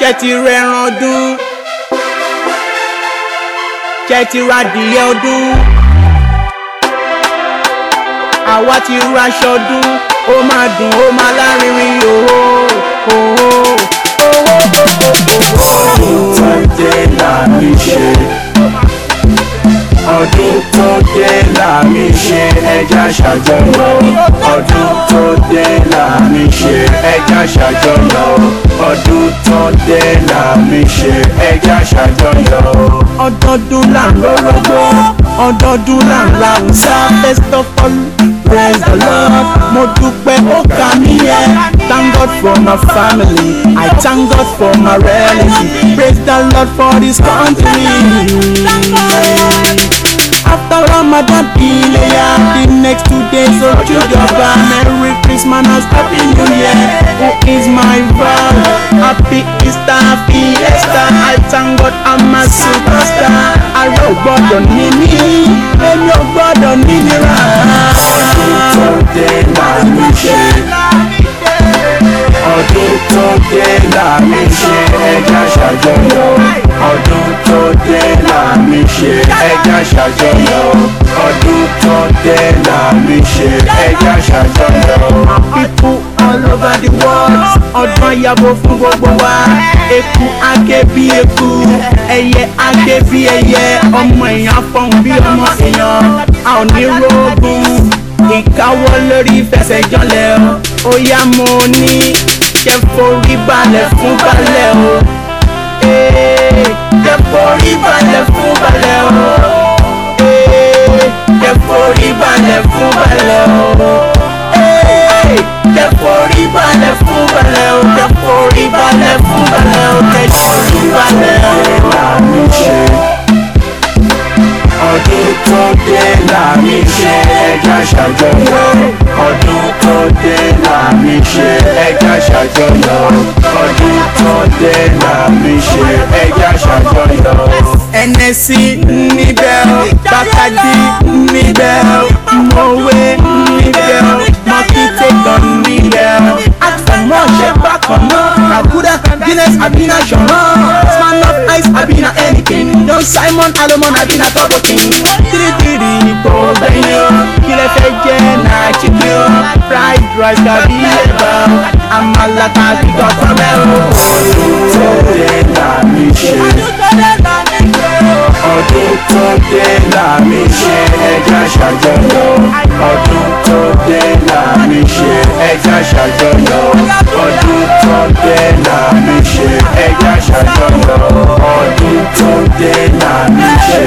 ṣe ti rẹran ọdún ṣe ti ra adìyẹ ọdún àwa ti raṣọ ọdún ó máa dùn ó máa lárinrin òhò òhò òhò ọdún tó dé là mí ṣe ọdún tó dé là mí ṣe ẹja ṣàjọyọ̀ ọdún tó dé là mí ṣe ẹja ṣàjọyọ̀ ọdún tó dé là mí ṣe ẹja ṣàjọyọ̀. ọdọọdún là ń rọrọgbọ ọdọọdún là ń ra ọ̀sá first of all praise the lord mo dúpẹ́ ó kà mí yẹ thank god for my family i thank god for my relatives praise the lord for this country. After Ramadan Ileya, the next two days of Jujaba, Merry Christmas and Happy New Year. Who is my God? Happy Easter, Fiesta. I thank God I'm a superstar. Ààrẹ ò gbọ́dọ̀ ní mí, èmi ò gbọ́dọ̀ ní nira. ọdún tó dé là mí ṣe ọdún tó dé là mí ṣe ẹja ṣàjọyọ̀ ọdún tó dé là mí ṣe ẹja ṣàjọyọ̀ ọdún tó dé là mí ṣe ẹja ṣàjọyọ̀. People all over the world, ọdún ayabo fún gbogbo wa. Eku ake bí eku, ẹyẹ ake bí ẹyẹ, ọmọ èèyàn fọhùn bí ọmọ èèyàn. A ò ní rógùn, ìkáwọ́ lórí ìfẹsẹ̀jọlẹ̀ o. Ó yá mo ní kẹ́ forí balẹ̀ fún balẹ̀ o. Ee, Kẹ́ forí balẹ̀ fún balẹ̀ o. Ee, Kẹ́ forí balẹ̀ fún balẹ̀ o. Ee, Kẹ́ forí balẹ̀ fún balẹ̀ o. Kẹ́ forí balẹ̀ fún balẹ̀ o. Kẹ́ forí balẹ̀ o. là mí ṣe ọdún tó dé là mí ṣe ẹja ṣàjọyọ̀ ọdún tó dé là mí ṣe ẹja ṣàjọyọ̀ ọdún tó dé là mí ṣe ẹja ṣàjọyọ̀. ẹnẹsí níbẹ̀ o bàkàdí níbẹ̀ o mọ̀wé níbẹ̀ o mọ̀kìtẹ́gàn níbẹ̀ o àtọ̀mọ̀ ṣe bákan náà àkúrẹ́ guinness àbínà ṣọ̀rán span of ice àbínà anything don simon alomon àbínà turbo king tìrìtìrì kò gbẹ̀yìn o kí lẹ fẹ́ jẹ́ náà chicken o fried rice tàbí ẹ̀bà o àmàlà tàbí gọ̀tọ̀ mẹ́ o. ọdún tó dé là mí ṣe ọdún tó dé là mí ṣe ẹja ṣàjọyọ̀ ọdún tó dé là mí ṣe ẹja ṣàjọyọ̀ ọdún tó dé là mí ṣe ẹja ṣàjọyọ̀ ọdún tó dé là mí ṣe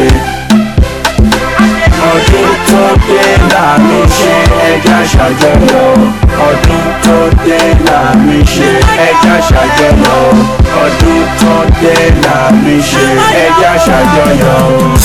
ọdún tó dé là mí ṣe ẹja ṣàjọyọ̀ ọdún tó dé là mí ṣe ẹja ṣàjọyọ̀ ọdún tó dé là mí ṣe ẹja ṣàjọyọ̀.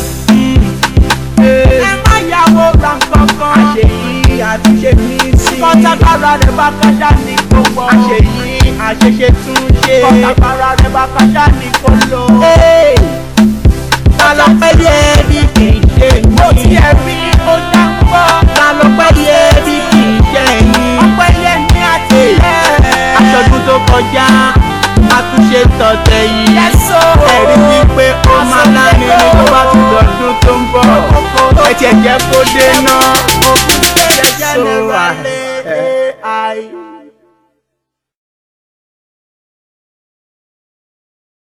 ẹ má yàwó ra kankan. àṣeyí àtúnṣe mi sí. kọ́tàkárà rẹ̀ bá kájà ní gbogbo. àṣeyí àṣeṣe tún ṣe. kọ́tàkárà rẹ̀ bá kájà ní kóló. ta ló pẹ́ yẹ bí kì í ṣe yín. mo ti ẹ̀ rí ó dá ń bọ̀. ta ló pẹ́ yẹ bí kì í ṣe yín. ọpẹ́ yẹ ní àtìlẹ́. aṣọ́dún tó kọjá àtúnṣe tọ̀tẹ̀ yìí. ẹ̀rí wípé ó máa láni ní tó bá ti lọ́dún tó ń bọ̀. ẹ tiẹ̀ jẹ́ kó dé náà. So, uh, uh,